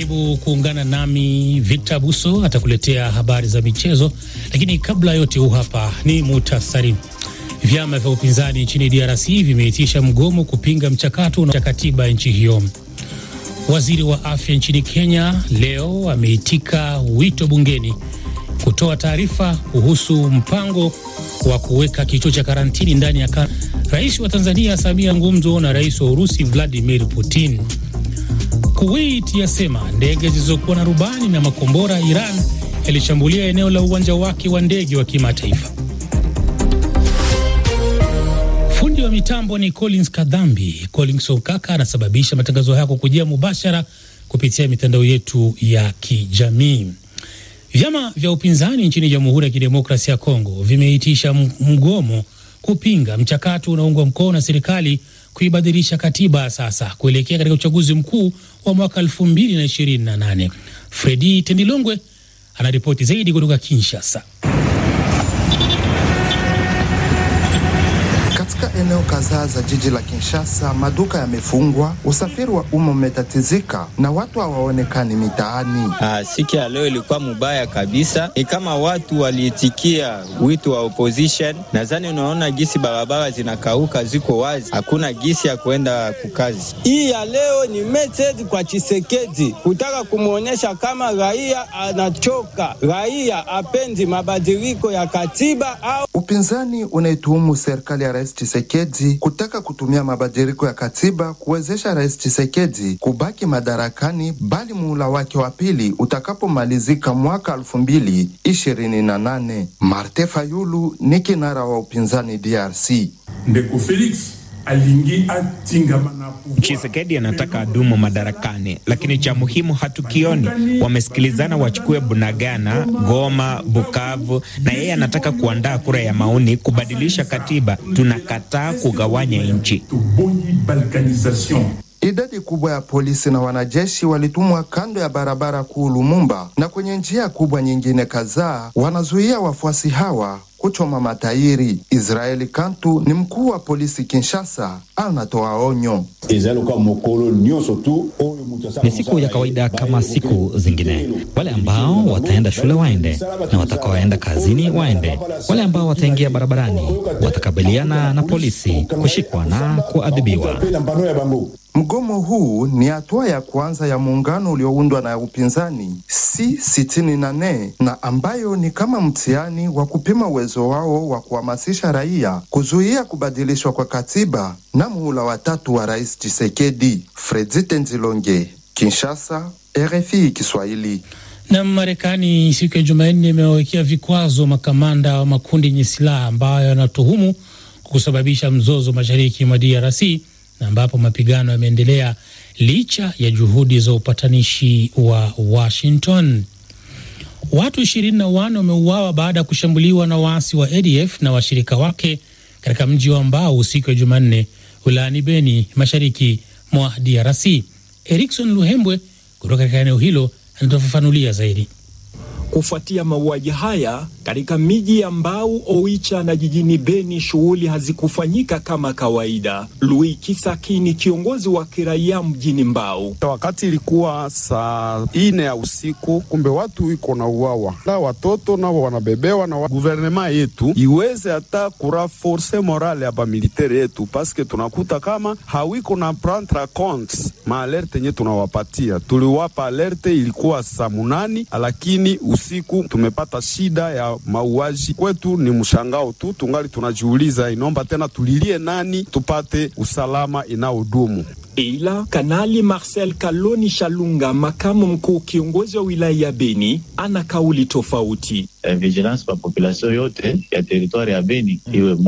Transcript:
Karibu kuungana nami Victor Buso atakuletea habari za michezo, lakini kabla yote, huu hapa ni muhtasari. Vyama vya upinzani nchini DRC vimeitisha mgomo kupinga mchakato wa katiba nchi hiyo. Waziri wa afya nchini Kenya leo ameitika wito bungeni kutoa taarifa kuhusu mpango wa kuweka kituo cha karantini ndani ya kan... Rais wa Tanzania Samia ngumzo na rais wa Urusi Vladimir Putin. Kuwait yasema ndege zilizokuwa na rubani na makombora Iran yalishambulia eneo la uwanja wake wa ndege wa kimataifa. Fundi wa mitambo ni Collins Kadhambi. Collins Okaka anasababisha matangazo haya kujia mubashara kupitia mitandao yetu ya kijamii. Vyama vya upinzani nchini Jamhuri ya Kidemokrasia ya Kongo vimeitisha mgomo kupinga mchakato unaoungwa mkono na serikali kuibadilisha katiba sasa kuelekea katika uchaguzi mkuu wa mwaka 2028. Fredi Tendilongwe anaripoti zaidi kutoka Kinshasa. Katika eneo kadhaa za jiji la Kinshasa, maduka yamefungwa, usafiri wa umma umetatizika na watu hawaonekani mitaani. Ah, siku ya leo ilikuwa mubaya kabisa, ni kama watu waliitikia wito wa opposition. Nadhani unaona gisi barabara zinakauka, ziko wazi, hakuna gisi ya kuenda kukazi. Hii ya leo ni message kwa Chisekedi kutaka kumwonyesha kama raia anachoka, raia apendi mabadiliko ya katiba au upinzani unaituhumu serikali ya Rais Tshisekedi kutaka kutumia mabadiliko ya katiba kuwezesha Rais Tshisekedi kubaki madarakani, bali muhula wake wa pili utakapomalizika mwaka elfu mbili ishirini na nane. Marte Fayulu ni kinara wa upinzani DRC. Ndeko Felix alingi atingama na Chisekedi anataka adumu madarakani, lakini cha muhimu hatukioni. Wamesikilizana wachukue Bunagana, Goma, Bukavu, na yeye anataka kuandaa kura ya maoni kubadilisha katiba. Tunakataa kugawanya nchi. Idadi kubwa ya polisi na wanajeshi walitumwa kando ya barabara kuu Lumumba na kwenye njia kubwa nyingine kadhaa, wanazuia wafuasi hawa kuchoma matairi. Israeli Kantu ni mkuu wa polisi Kinshasa, anatoa onyo. Ni siku ya kawaida kama siku zingine. Wale ambao wataenda shule waende, na watakaoenda kazini waende. Wale ambao wataingia barabarani watakabiliana na polisi, kushikwa na kuadhibiwa. Mgomo huu ni hatua ya kwanza ya muungano ulioundwa na upinzani si sitini na nne na ambayo ni kama mtihani wa kupima uwezo wao wa kuhamasisha raia kuzuia kubadilishwa kwa katiba na muhula watatu wa Rais Tshisekedi. Fredi Tenzilonge, Kinshasa, RFI Kiswahili. Na Marekani siku ya Jumanne imewawekea vikwazo makamanda wa makundi yenye silaha ambayo yanatuhumu kusababisha mzozo mashariki mwa DRC na ambapo mapigano yameendelea licha ya juhudi za upatanishi wa Washington. Watu ishirini na wanne wameuawa baada ya kushambuliwa na waasi wa ADF na washirika wake katika mji wa Mbao usiku wa Jumanne wilayani Beni, mashariki mwa DRC. Erikson Luhembwe kutoka katika eneo hilo anatofafanulia zaidi. Kufuatia mauaji haya katika miji ya Mbau, Oicha na jijini Beni, shughuli hazikufanyika kama kawaida. Louis Kisaki ni kiongozi wa kiraia mjini Mbau. Wakati ilikuwa saa ine ya usiku, kumbe watu iko na uwawa na watoto nao wanabebewa na wa... guvernema yetu iweze hata kuraforce morale ya bamilitere yetu, paske tunakuta kama hawiko na prendre compte maalerte nye tunawapatia. Tuliwapa alerte ilikuwa saa munani, lakini usiku tumepata shida ya mauaji. Kwetu ni mshangao tu, tungali tunajiuliza inomba tena tulilie nani tupate usalama inaodumu. Ila Kanali Marcel Kaloni Shalunga, makamu mkuu kiongozi wa wilaya ya Beni, ana kauli tofauti. vigilance pa population yote ya teritwari ya Beni iwe